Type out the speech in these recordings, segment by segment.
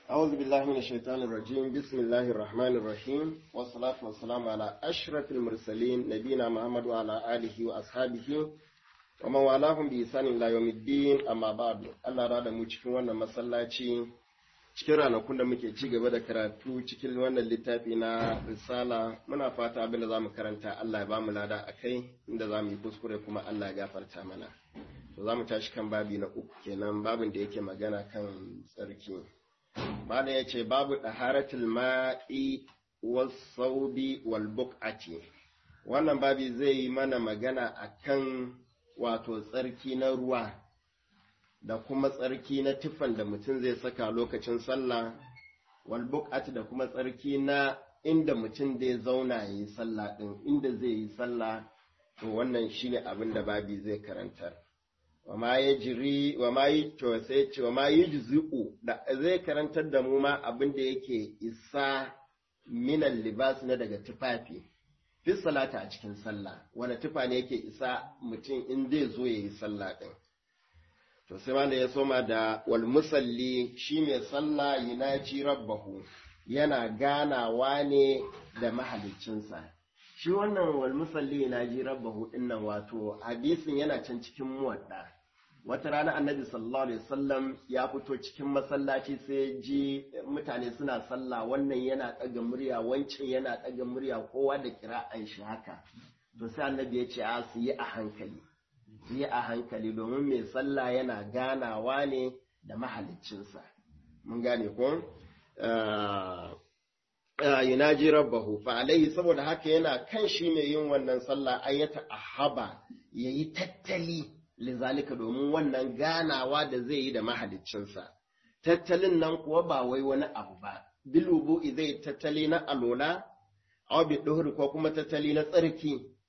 أعوذ بالله من الشيطان الرجيم بسم الله الرحمن الرحيم والصلاة والسلام على أشرف المرسلين نبينا محمد وعلى آله وأصحابه ومن والاهم بإحسان إلى يوم الدين أما بعد الله رada mu cikin wannan masallaci cikin ranakun da muke ci gaba da karatu cikin wannan littafi na risala muna fata abin da zamu karanta Allah ya bamu lada akai inda zamu yi kuskure kuma Allah ya gafarta mana to zamu tashi kan babi na uku kenan babin da yake magana kan tsarki Malam ya ce babu ɗaharatul ma'i wasaubi wal buq'ati wannan babi zai yi mana magana akan wato tsarki na ruwa da kuma tsarki na tufan da mutum zai saka lokacin sallah wal buq'ati da kuma tsarki na inda mutum zai zauna ya yi sallah ɗin inda zai yi sallah to wannan shine abin da babi zai karantar wama ya jiri wama yi to sai ce wama yi juzu'u da zai karantar da mu ma abin da yake isa minan libas na daga tufafi fi salata a cikin sallah wani tufa ne yake isa mutum in zai zo ya yi sallah din to sai wanda ya soma da wal musalli shi mai sallah yunaji rabbahu yana ganawa ne da mahaliccinsa shi wannan wal musalli yunaji rabbahu dinnan wato hadisin yana can cikin muwadda wata rana annabi sallallahu alaihi wasallam ya fito cikin masallaci sai ji mutane suna sallah wannan yana ɗaga murya wancan yana ɗaga murya kowa da kira'an shi haka to sai annabi ya ce a su yi a hankali su yi a hankali domin mai sallah yana ganawa ne da mahaliccinsa mun gane ko yunaji rabbahu fa alaihi saboda haka yana kan shi mai yin wannan sallah ayyata ahaba yayi tattali lizalika domin wannan ganawa da zai yi da mahaliccinsa. Tattalin nan kuwa ba wai wani abu ba, bilubu zai tattali na alola, aw bi ko kuma tattali na tsarki,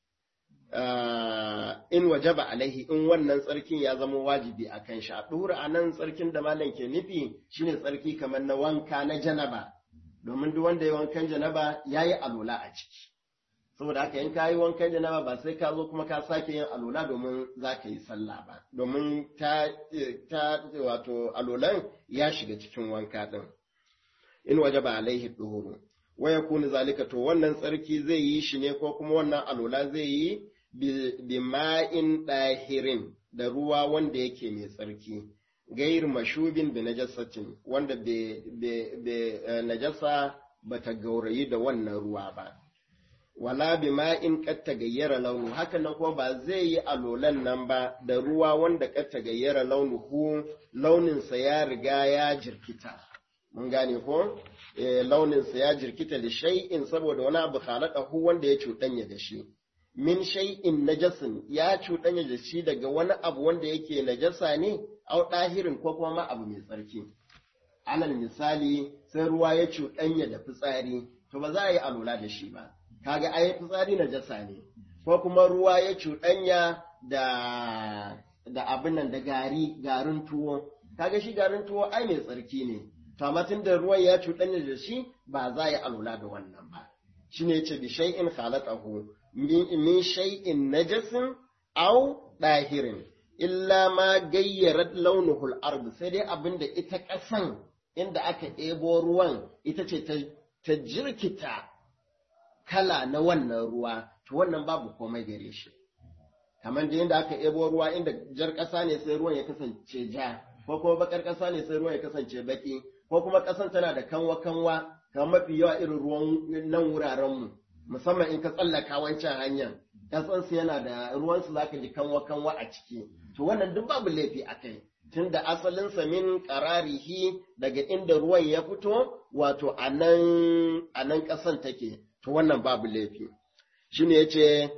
in waje ba alaihi in wannan tsarkin ya zama wajibi a kan shi. A ɗuhur a nan tsarkin da malam ke nufi shine tsarki kamar na wanka na janaba, domin duk wanda ya wankan janaba ya yi alola a ciki. saboda haka in ka yi wankan janaba ba sai ka zo kuma ka sake yin alola domin za ka yi sallah ba domin ta, ta wato alolan ya shiga cikin wanka din in waje ba alaihi duhuru wa yakunu zalika to wannan tsarki zai yi shi ne ko kuma wannan alola zai yi bi ma'in dahirin da ruwa wanda yake mai tsarki gair mashubin bi najasatin wanda be najasa bata gaurayi da wannan ruwa ba wala bi ma'in qad tagayyara launu haka nan kuma ba zai yi alolan nan ba da ruwa wanda qad tagayyara launuhu launin sa ya riga ya jirkita mun gane ko eh launin sa ya jirkita da shay'in saboda wani abu khalaqahu wanda ya cuɗanya da shi min shay'in najasin ya cuɗanya da shi daga wani abu wanda yake najasa ne au ɗahirin ko kuma abu mai tsarki alal misali sai ruwa ya cuɗanya da fitsari to ba za a yi alola da shi ba kaga ai fitsari najasa ne ko kuma ruwa ya cuɗanya da da abin nan da gari garin tuwo kaga shi garin tuwo ai mai tsarki ne to amma da ruwan ya cuɗanya da shi ba za yi alula da wannan ba shine yace bi shay'in khalaqahu min shay'in najasin aw dahirin illa ma gayyarat launuhul ard sai dai abinda ita ƙasan inda aka ɗebo ruwan ita ce ta jirkita kala na wannan ruwa, to wannan babu komai gare shi. Kamar da yadda aka ebo ruwa inda jar ƙasa ne sai ruwan ya kasance ja, ko kuma bakar ƙasa ne sai ruwan ya kasance baki, ko kuma ƙasan tana da kanwa-kanwa, kamar mafi yawa irin ruwan nan wurarenmu, musamman in ka tsallaka wancan hanyar, ƙasansu yana da ruwansu za ka ji kanwa-kanwa a ciki. To wannan duk babu laifi a kai. Tun da asalinsa min ƙararihi daga inda ruwan ya fito, wato a nan ƙasan take, to wannan babu laifi shine yace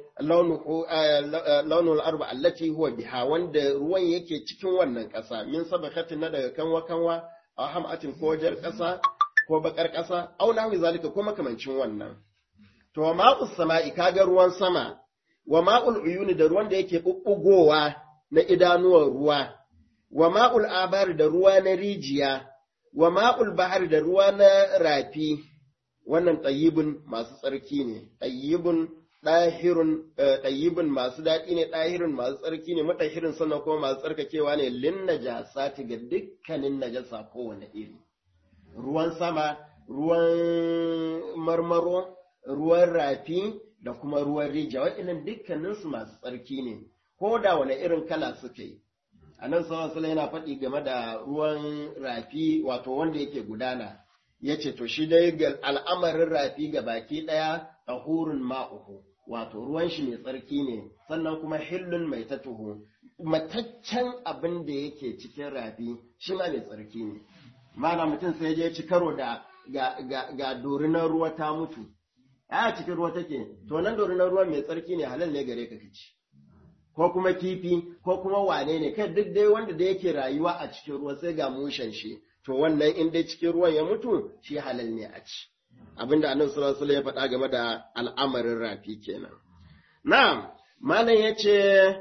launul arba allati huwa biha wanda ruwan yake cikin wannan ƙasa min sabakatin na daga kanwa kanwa a hamatin ko jar ƙasa ko bakar ƙasa au nahwi zalika ko makamancin wannan to wa ma'us sama'i kaga ruwan sama wa ma'ul uyuni da ruwan da yake bubbugowa na idanuwan ruwa wa ma'ul abari da ruwa na rijiya wa ma'ul bahari da ruwa na rafi wannan ɗayyibin masu tsarki ne, ɗayyibin ɗahirun ɗayyibin masu daɗi ne, ɗahirun masu tsarki ne, matahirin sannan kuma masu tsarkakewa ne lin najasa ga dukkanin najasa kowane iri. ruwan sama ruwan marmaro ruwan rafi da kuma ruwan rija waɗannan dukkaninsu masu tsarki ne ko da wani irin kala suka yi a nan sallallahu yana faɗi game da ruwan rafi wato wanda yake gudana ya ce to shi dai ga al'amarin rafi ga baki ɗaya tahurun ma'uhu wato ruwan shi mai tsarki ne sannan kuma hillun mai tatuhu mataccen abin da yake cikin rafi shi ma mai tsarki ne mana mutum sai je ci karo da ga, ga, ga dorinar ruwa ta mutu a cikin ruwa take to nan dorinar ruwa mai tsarki ne halal ne gare ka ci ko kuma kifi ko kuma wane ne kai duk dai wanda da yake rayuwa a cikin ruwa sai ga mushen shi to wannan in dai cikin ruwan ya mutu shi halal ne a ci abinda annabi sallallahu alaihi ya faɗa game da al'amarin rafi kenan na'am malam yace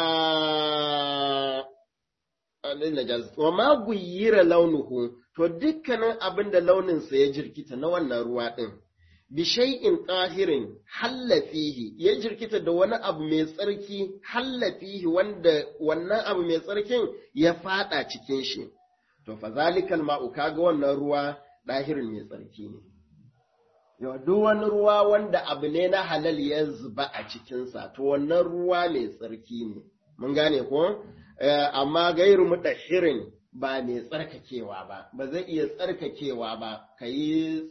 wa ma guyira launuhu to dukkanin abin da launinsa ya jirkita na wannan ruwa ɗin bi shay'in tahirin hallafihi ya jirkita da wani abu mai tsarki hallafihi wanda wannan abu mai tsarkin ya fada cikin shi to fa zalikal ma'u kaga wannan ruwa dahirin mai tsarki ne yau duk wani ruwa wanda abu ne na halal ya zuba a cikinsa to wannan ruwa mai tsarki ne mun gane ko amma gairu mutahirin ba mai tsarkakewa ba ba zai iya tsarkakewa ba ka yi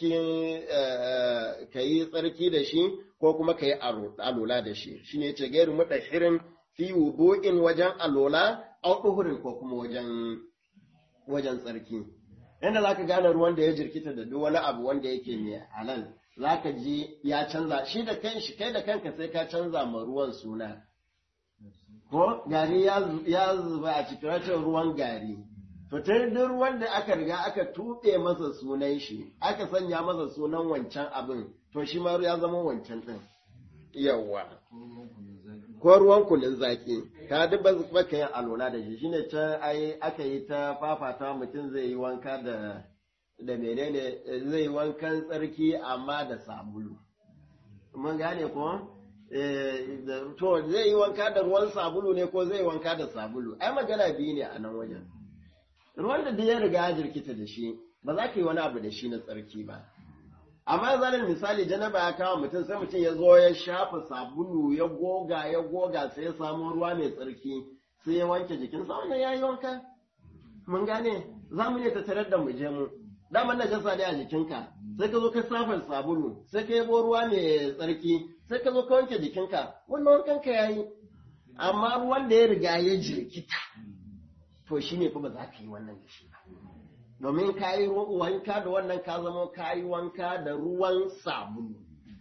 tsarki da shi ko kuma ka yi alola da shi shi ne ce gairu mutahirin fi wudu'in wajen alola au ɗuhurin ko kuma wajen wajen tsarki inda za ka gane ruwan da ya jirkita da duk wani abu wanda yake mai halal za ka ji ya canza shi da kanshi kai da kanka sai ka canza ma ruwan suna ko gari ya zuba a cikin rashin ruwan gari to ta duk ruwan da aka riga aka tuɓe masa sunan shi aka sanya masa sunan wancan abin to shi ma ya zama wancan ɗin yawa ko ruwan kunun zaki ka duk ba ka yin alola da shi shine ta ai aka yi ta fafata mutum zai yi wanka da da menene zai yi wankan tsarki amma da sabulu mun gane ko to zai yi wanka da ruwan sabulu ne ko zai yi wanka da sabulu ai magana biyu ne a nan wajen ruwan da ya riga ya jirkita da shi ba za ka yi wani abu da shi na tsarki ba amma zanen misali janaba ya kawo mutum sai mutum ya zo ya shafa sabulu ya goga ya goga sai ya samu ruwa mai tsarki sai ya wanke jikinsa wannan ya yi wanka mun gane za mu ne ta tarar da mu je mu daman najasa ne a jikinka sai ka zo ka safar sabulu sai ka yabo ruwa mai tsarki sai ka zo ka wanke jikinka wannan wankan ka yayi amma ruwan da ya riga ya jirkita to shine fa ba za ka yi wannan da shi ba domin ka yi wanka da wannan ka zama ka yi wanka da ruwan sabulu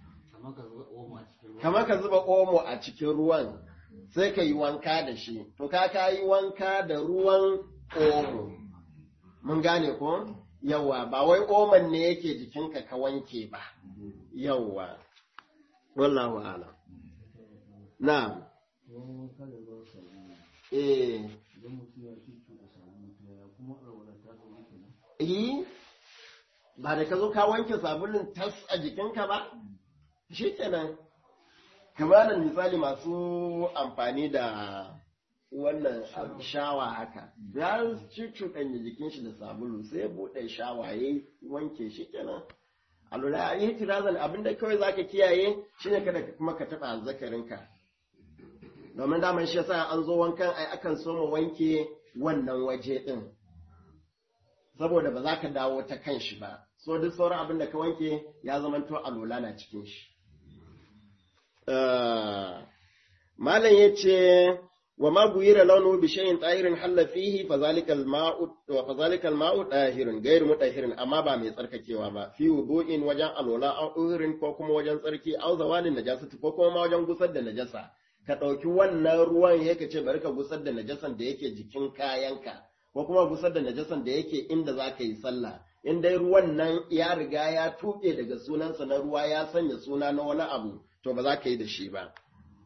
kamar ka zuba omo a cikin ruwan sai ka yi wanka da shi to ka ka yi wanka da ruwan omo mun gane ko yawa ba wai oman ne yake jikinka ka wanke ba yawa wallahu ala na eh yi ba da ka zo ka wanke sabulun tas a jikinka ba shi kenan kamar misali masu amfani da wannan shawa haka ya cuɗanya jikin shi da sabulu sai ya buɗe shawa ya wanke shi kenan a lura a yi tirazan abinda kawai za ka kiyaye shine kada kuma ka taɓa zakarinka domin daman shi yasa an zo wankan ai akan so mu wanke wannan waje ɗin saboda ba za ka dawo ta kan shi ba so duk sauran abin da ka wanke ya zamanto alola na cikin shi malam ya ce wa ma guyira launu bi shay'in tahirin halla fihi fa zalika al-ma'u wa fa zalika al-ma'u tahirun ghayr mutahirin amma ba mai tsarkakewa ba fi wudu'in wajen alola aw uhurin ko kuma wajen tsarki aw zawalin najasati ko kuma wajen gusar da najasa ka ɗauki wannan ruwan yake ce bari ka gusar da najasan da yake jikin kayanka ko kuma gusar da najasan da yake inda za ka yi sallah in dai ruwan nan ya riga ya tuɓe daga sunansa na ruwa ya sanya suna na wani abu to ba za ka yi da shi ba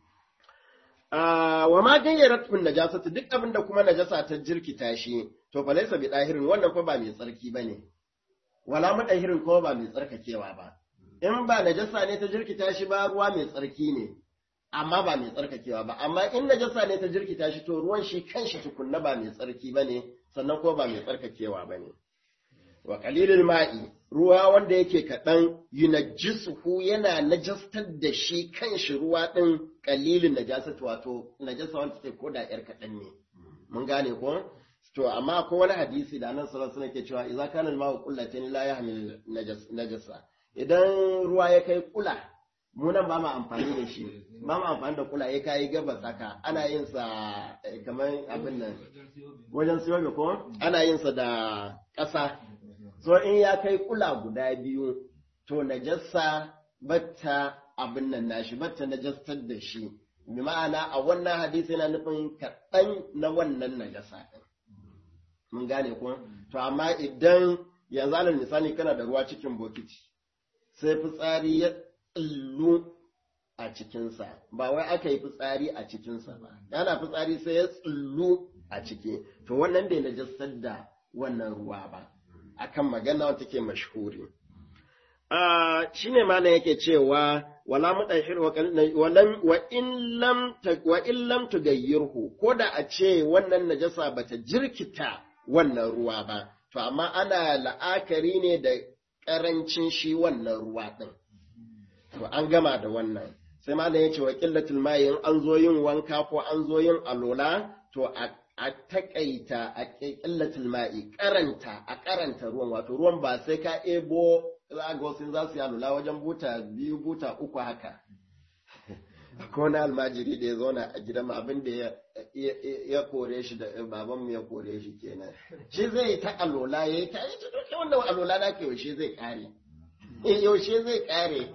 wa ma gayyara tufin najasatu duk abin da kuma najasa ta jirkita shi to fa laysa bi dahirin wannan fa ba mai tsarki bane wala mudahirin kuma ba mai tsarkakewa ba in ba najasa ne ta jirkita shi ba ruwa mai tsarki ne amma ba mai tsarkakewa ba amma in najasa ne ta jirkita shi to ruwan shi kanshi tukunna ba mai tsarki bane sannan ko ba mai tsarkakewa bane wa qalilul ma'i ruwa wanda yake kaɗan yunajjisuhu yana najastar da shi kan shi ruwa ɗin qalilun najasatu wato najasa wanda take koda yar kaɗan ne mun gane ko to amma akwai wani hadisi da annabi sallallahu alaihi wasallam ke cewa idza kana al-ma'u qullatan la yahmil najasa idan ruwa ya kai kula mu nan ba mu amfani da shi ba mu amfani da kula ya kai gabas haka ana yin sa kamar abin nan wajen siyo ko ana yin sa da ƙasa so in ya kai kula guda biyu to najasa batta abin nan nashi batta najastar da shi bi ma'ana a wannan hadisi yana nufin kaɗan na wannan najasa ɗin mun gane ko to amma idan yanzu alal misali kana da ruwa cikin bokiti sai fitsari ya tsillu a cikinsa ba wai aka yi fitsari a cikinsa ba yana fitsari sai ya tsillu a ciki to wannan bai najasar da wannan ruwa ba akan magana wata ke mashhuri shi ne malam yake cewa wala mudahir wa walam wa in lam wa in lam tugayyirhu ko da a ce wannan najasa bata jirkita wannan ruwa ba to amma ana la'akari ne da karancin shi wannan ruwa din to an gama da wannan sai malam yace wa qillatul ma'i in an zo yin wanka ko an zo yin alola to a a takaita a qillatul ma'i karanta a karanta ruwan wato ruwan ba sai ka ebo za ga wasu za su yi alula wajen buta biyu buta uku haka ko na almajiri da ya zauna a gidan abin da ya kore shi da baban mu ya kore shi kenan shi zai ta alola ya yi ta yi ta doke wannan alola na ke yaushe zai kare yaushe zai kare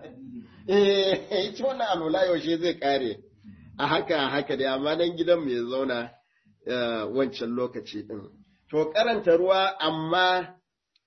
eh ita wannan alola yaushe zai kare a haka a haka da amma dan gidan mu ya zauna wancan lokaci din to karanta ruwa amma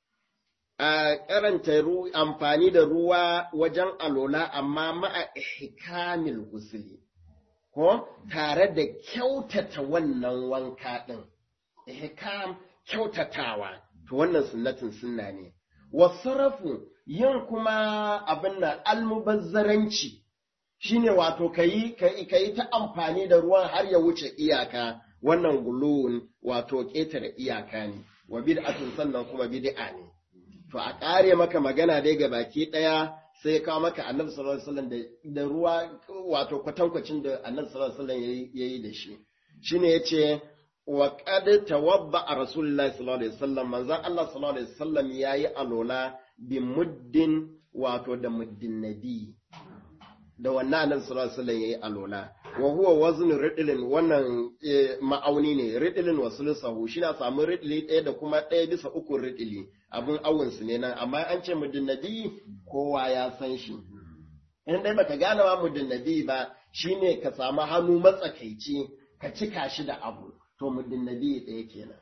a karanta amfani da ruwa wajen alola amma ma'a ihkamil gusuli ko tare da kyautata wannan wanka ɗin ihkam kyautatawa to wannan sunnatin sunna ne wasarafu yin kuma abin nan almubazzaranci shine wato kayi kayi ta amfani da ruwan har ya wuce iyaka wannan gulun wato ƙetare iyaka ne wa bid'atun sannan kuma bid'a ne to a ƙare maka magana dai ga baki ɗaya sai ya kawo maka annabi sallallahu alaihi wasallam da ruwa wato kwatankwacin da annabi sallallahu alaihi wasallam yayi da shi shine yace wa qad tawadda rasulullahi sallallahu alaihi wasallam manzon Allah sallallahu alaihi wasallam yayi alola bi muddin wato da muddin nabi da wannan annabi sallallahu alaihi wasallam yayi alola wa huwa wazn ridlin wannan ma'auni ne ridlin wa sulusahu shi na samu ridli ɗaya da kuma ɗaya bisa uku ridli abun awun su ne nan amma an ce muddin nabi kowa ya san shi in dai baka gane ma muddin nabi ba shine ka samu hannu matsakaici ka cika shi da abu to muddin nabi ɗaya kenan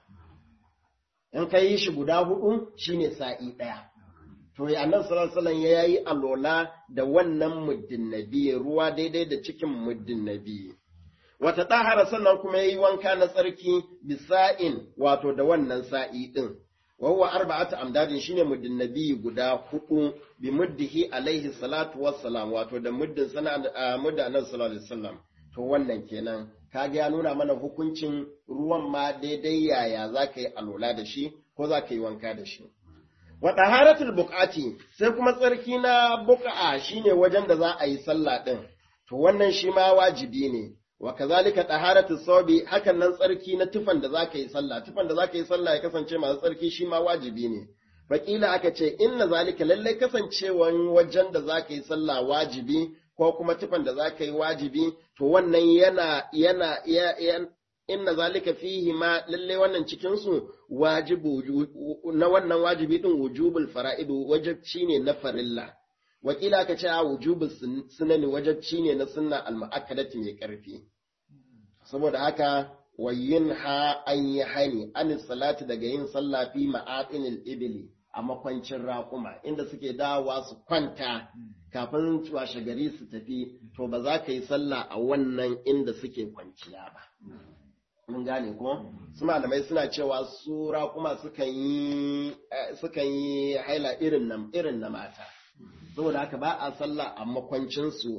in ka yi shi guda hudu shine sa'i ɗaya to ya nan sallallahu ya yi alola da wannan muddin nabi ruwa daidai da cikin muddin nabi wata ɗahara sannan kuma ya yi wanka na tsarki bisa'in wato da wannan sa'i ɗin wa huwa arba'atu amdadin shine muddin nabi guda hudu bi muddihi alaihi salatu wassalam wato da muddin sana muddin annabi sallallahu alaihi wasallam to wannan kenan kaga ya nuna mana hukuncin ruwan ma daidai yaya zaka yi alola da shi ko zaka yi wanka da shi wa taharatul buqati sai kuma tsarki na buqa shine wajen da za a yi sallah din to wannan shi ma wajibi ne wa kazalika taharatus sawbi hakan nan tsarki na tufan da zaka yi sallah tufan da zaka yi sallah ya kasance masu tsarki shi ma wajibi ne Fakila aka ce inna zalika lallai kasancewan wajen da zaka yi sallah wajibi ko kuma tufan da zaka yi wajibi to wannan yana yana inna zalika fihi ma lalle wannan cikin su wajibu na wannan wajibi din wujubul fara'idu wajibci ne na farilla wakila ka ce wujubul sunani wajibci ne na sunna al-mu'akkadati mai karfi saboda haka wayin ha an yi hani an salati daga yin sallah fi ma'atinil ibli a makwancin raƙuma inda suke dawowa su kwanta kafin washe gari su tafi to ba za ka yi sallah a wannan inda suke kwanciya ba mun gane ko su malamai suna cewa su raƙuma sukan yi sukan yi haila irin na irin na mata saboda haka ba a sallah a makwancin su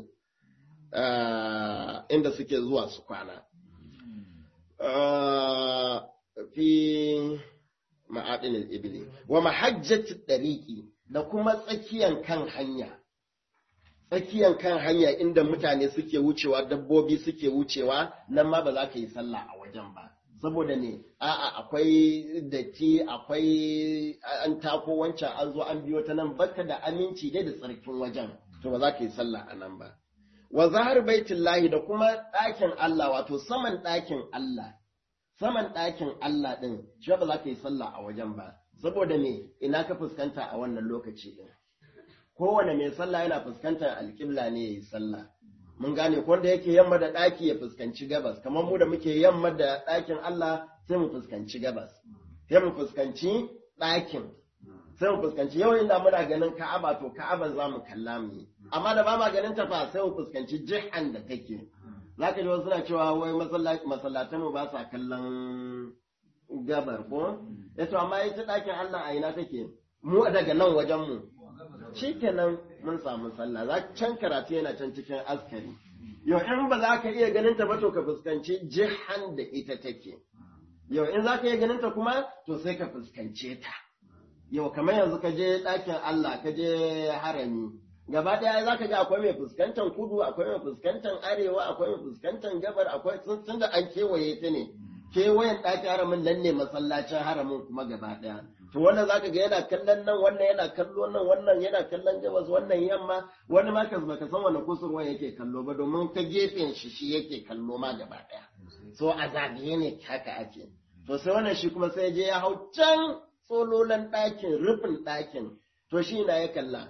inda suke zuwa su kwana fi ma'adinil ibli wa mahajjati dariqi da kuma tsakiyan kan hanya tsakiyan kan hanya inda mutane suke wucewa dabbobi suke wucewa nan ma ba za ka yi sallah a wajen ba saboda ne a'a akwai datti akwai an tako wancan an zo an biyo ta nan baka da aminci dai da tsarkin wajen to ba za ka yi sallah a nan ba wa zahar baitullahi da kuma ɗakin Allah wato saman ɗakin Allah saman ɗakin Allah ɗin shi ba za ka yi sallah a wajen ba saboda me ina ka fuskanta a wannan lokaci ɗin kowane mai sallah yana fuskantar alƙibla ne ya yi sallah mun gane ko wanda yake yamma da ɗaki ya fuskanci gabas kamar mu da muke yamma da ɗakin Allah sai mu fuskanci gabas sai mu fuskanci ɗakin sai mu fuskanci yau inda muna ganin Ka'aba to Ka'aba za mu kalla mu yi amma da ba ma ganin ta fa sai mu fuskanci jihan da take zaka ji wasu suna cewa wai masallatan mu ba sa kallon gabar ko yato amma ita ɗakin Allah a ina take mu daga nan wajen mu shikenan mun samu sallah za can karatu yana can cikin askari yau in ba za ka iya ganin ta ba to ka fuskanci jihan da ita take yau in za ka iya ganin ta kuma to sai ka fuskance ta yau kamar yanzu ka je ɗakin Allah ka je harami gaba ɗaya za ka ga akwai mai fuskantar kudu akwai mai fuskantar arewa akwai mai fuskantar gabar akwai tun da an kewaye ta ne kewayen ɗakin haramin nan ne masallacin haramin kuma gaba ɗaya to wannan zaka ga yana kallon nan wannan yana kallo nan wannan yana kallon gabas wannan yamma wani ma ka baka san wani kusurwa yake kallo ba domin ta gefen shi shi yake kallo ma gaba daya so a zagaye ne haka ake to sai wannan shi kuma sai je ya hau can tsololan ɗakin rufin ɗakin to shi na ya kalla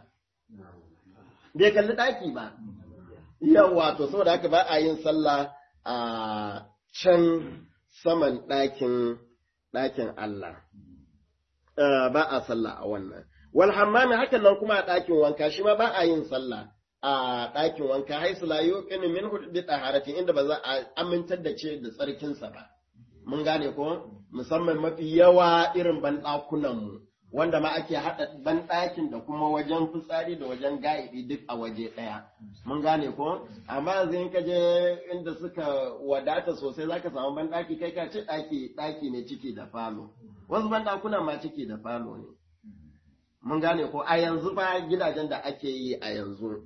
bai kalli ɗaki ba yawa to saboda haka ba a yin sallah a can saman ɗakin ɗakin Allah ba a sallah a wannan. Wal hammami hakan nan kuma a ɗakin wanka shi ma ba a yin sallah a ɗakin wanka haisu la yuqinu min bi taharatin inda ba za a amintar da ce da tsarkinsa ba. Mun gane ko musamman mafi yawa irin banɗakunan mu wanda ma ake haɗa banɗakin da kuma wajen fitsari da wajen ga'ibi duk a waje ɗaya. Mun gane ko amma yanzu in ka je inda suka wadata sosai zaka samu banɗaki kai ka ce ɗaki ɗaki ne ciki da falo. wasu banɗakunan ma ciki da falo ne. Mun gane ko a yanzu fa gidajen da ake yi a yanzu,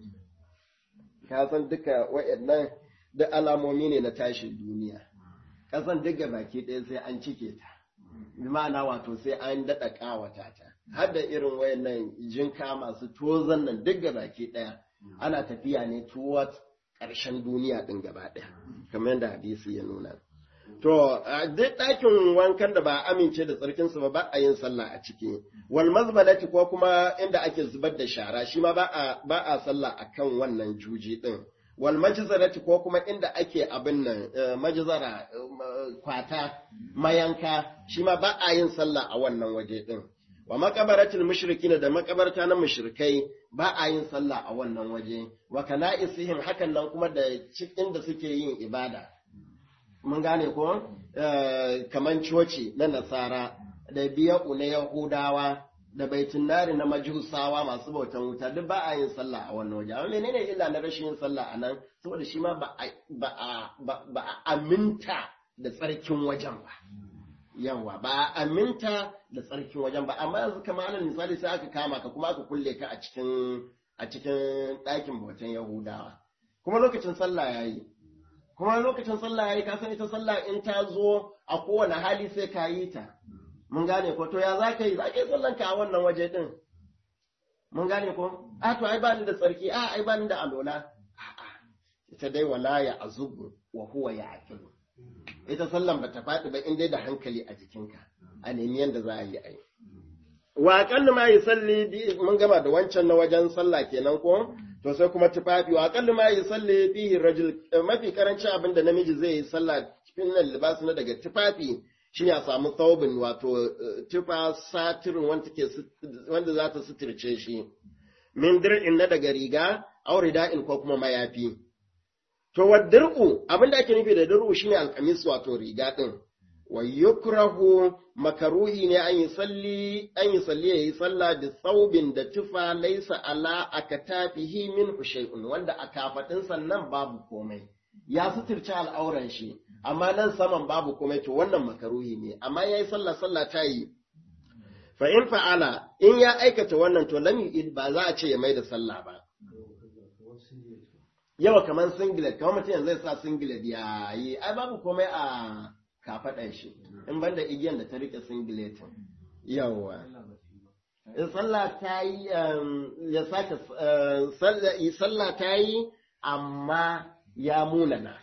ka san duka waɗannan da alamomi ne na tashin duniya. Kasan duka baki ɗaya sai an cike ta, ma'ana wato sai an daɗa ƙawata ta. Har da irin wayannan jinka masu tozan nan duka baki ɗaya ana tafiya ne towards ƙarshen duniya ɗin gaba ɗaya, kamar yadda hadisi ya nuna. To, duk ɗakin wankan da ba amince da tsarkinsu ba ba a yin sallah a ciki. Wal mazbalati ko kuma inda ake zubar da shara shi ma ba a ba a sallah akan wannan juji din. Wal majzarati ko kuma inda ake abin nan majzara kwata mayanka shi ma ba a yin sallah a wannan waje din. Wa makabaratul mushrikina da makabarta na mushrikai ba a yin sallah a wannan waje. Wa kana'isihim hakan nan kuma da cikin da suke yin ibada. mun gane ko kaman coci na nasara da biya'u na yahudawa da baitin nari na majusawa masu bautan wuta duk ba a yin sallah a wannan waje amma menene illa na rashin yin sallah a nan saboda shi ma ba a aminta da tsarkin wajen ba yawa ba a aminta da tsarkin wajen ba amma yanzu kamar alal misali sai aka kama ka kuma aka kulle ka a cikin a cikin ɗakin bautan yahudawa kuma lokacin sallah yayi kuma lokacin sallah yayi ka san ita sallah in ta zo a kowane hali sai ka yi ta mun gane ko to ya za ka yi za ka yi sallan ka a wannan waje din mun gane ko a to ai bani da tsarki a ai bani da alola a'a ita dai wala ya azubu wa huwa ya aqilu ita sallan bata faɗi ba in dai da hankali a jikinka a nemi yanda za a yi ai wa aqallu ma yusalli mun gama da wancan na wajen sallah kenan ko to sai kuma tufafi wa aqallu ma yusalli fihi rajul mafi karanci abin da namiji zai yi sallah cikin nan libas na daga tufafi shine a samu thawbin wato tufa satirin wanda take wanda za ta suturce shi min dir'in na daga riga aw rida'in ko kuma mayafi to wa dir'u abin da ake nufi da dir'u shine alqamis wato riga din wa yukrahu makaruhi ne an yi salli an yi salli yayi sallah da saubin da tufa laisa ala akatafihi min shay'un wanda a kafadin sannan babu komai ya suturci al'auran shi amma nan saman babu komai to wannan makaruhi ne amma yayi sallah sallah ta yi fa in fa'ala in ya aikata wannan to lam yu'id ba za a ce ya mai da sallah ba yawa kamar singlet kamar mutum yanzu zai sa singlet ya yi ai babu komai a kafaɗan shi in banda igiyan da ta rike singletin yawa sallah ta yi ya saka sallah ta yi amma ya munana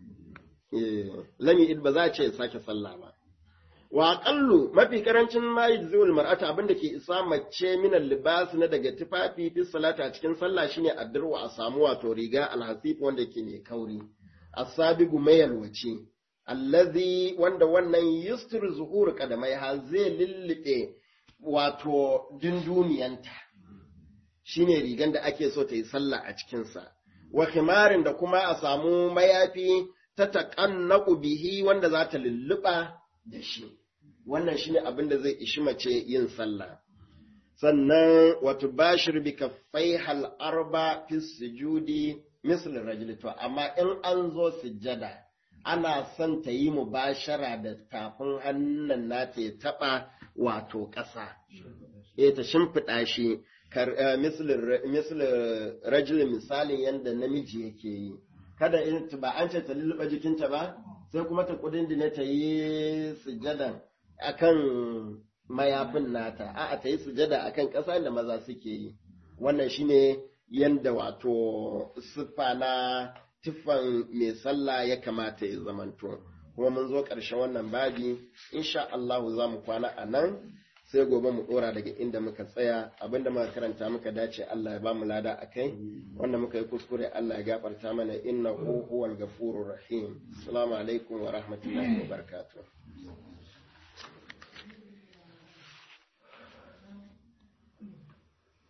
lami id ba za a ce ya sake sallah ba wa aqallu mafi karancin ma yujziul mar'ata abinda ke isa mace min libas na daga tufafi fi salata a cikin sallah shine addirwa a samu wato riga alhasif wanda ke mai kauri asabigu mayalwaci allazi wanda wannan yustir zuhur kadamai ha zai lullube wato dunduniyanta shine rigan da ake so ta yi sallah a cikinsa wa khimarin da kuma a samu mayafi ta taƙannaku bihi wanda za ta lulluɓa da shi wannan shine abin da zai ishi mace yin sallah sannan wato bashir bi kaffai hal arba fi sujudi misl rajul to amma in an zo sujjada ana son ta yi mubashara da tafin hannun nata ya taɓa wato ƙasa eh ta shimfiɗa shi misl rajul misalin yadda namiji yake yi kada in ba an ce ta lulluɓa jikinta ba sai kuma ta kudin da ta yi sujadan akan mayafin nata a'a ta yi sujada akan ƙasa da maza suke yi wannan shine yanda wato siffa na tuffan mai sallah ya kamata ya zamanto kuma mun zo ƙarshen wannan babi insha Allah za mu kwana a nan sai gobe mu dora daga inda muka tsaya abinda muka karanta muka dace Allah ya ba mu lada akai wanda muka yi kuskure Allah ya gafarta mana innahu huwal ghafurur rahim assalamu alaikum wa rahmatullahi wa barakatuh